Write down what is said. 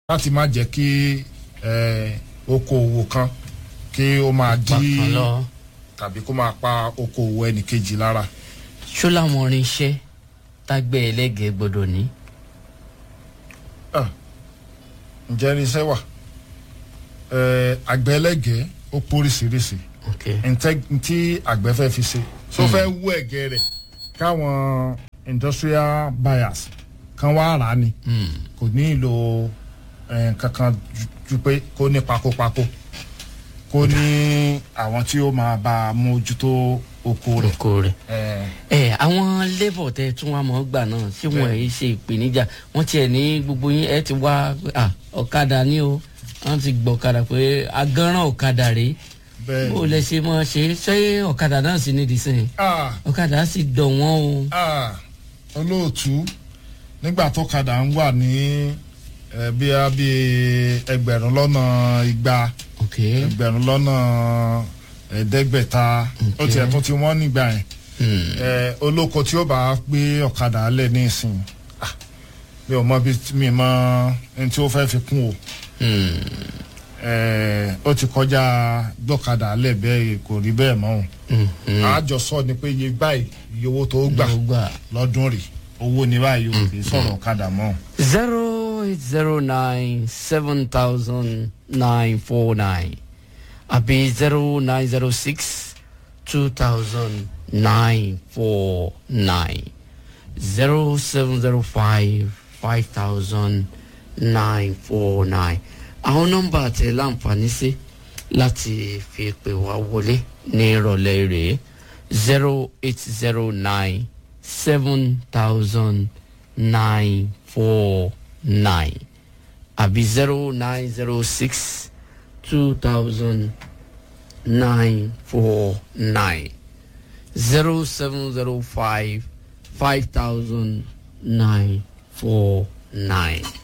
láti má jẹ́ kí eh, okòòwò kan kí ó máa dí bákan lọ tàbí kó máa pa okòòwò ẹnìkejì lára. ṣó làwọn irinṣẹ́ tágbẹ́ ẹlẹ́gẹ̀ẹ́ gbọ́dọ̀ ní. Ah, ǹjẹ́ irinṣẹ́ wà Eh, àgbẹ̀ ẹlẹ́gẹ̀ẹ́ ó póríṣiríṣi ok ntẹ ntí àgbẹ̀ fẹ́ fi ṣe so fẹ́ wú ẹ̀gẹ́ rẹ̀ káwọn industrial buyers kan wá rà á ni Hmm. kò ní ìlò eh, kankan ju- ju pé kó ní pakopako kó ní àwọn tí ó máa bá a mójútó oko rẹ̀. oko rẹ̀. Eh, ẹ àwọn labour tẹ tún wá mọ́ gbà náà tí wọ́n ẹ̀ ṣe ìpèníjà wọ́n tiẹ̀ ní gbogbo yín ẹ ti wá ah, ọ̀kadà ní o wọ́n ti gbọ́ ọ̀kadà pé agánràn ọ̀kadà rèé bẹ́ẹ̀ bó lẹ ṣe mọ́ ṣe ṣé ọ̀kadà náà sì nídìí sẹ́yìn ah ọ̀kadà sì dọ̀ wọ́n o. ah olóòtú nígbà tó kadà ń wà ní eh, bí a bí ẹgbẹ̀rún lọ́nà igba ok ẹgbẹ̀rún lọ́nà ẹ̀ẹ́dẹ́gbẹ̀ta ó tiẹ̀ tún ti wọ́n nígbà yẹn Hmm. ẹ olóko tí ó bá gbé ọ̀kadà lẹ̀ ní ìsìn ah, mi ò mọ bí mi mọ ẹni tí ó fẹ́ fi kún o Hmm. ẹ ó ti kọjá gbọ́kadà lẹ̀ bẹ́ẹ̀ kò rí bẹ́ẹ̀ mọ́ o Hmm. Hmm. àjọ sọ ni pé iye báyìí iye owó tó gbà Ló gbà. lọ́dún rè owó ni báyìí o kì í sọ̀rọ̀ ọ̀kadà mọ́ o. zero eight zero nine seven thousand nine four nine àbí zero nine zero six two thousand nine four nine zero seven zero five five thousand nine four nine àwọn nọ́mbà tẹ láǹfààní sí láti fi pè wá wọlé ní ìrọ̀lẹ́ rèé zero eight zero nine seven thousand nine four nine àbí zero nine zero six two thousand nine four nine zero seven zero five five thousand nine four nine.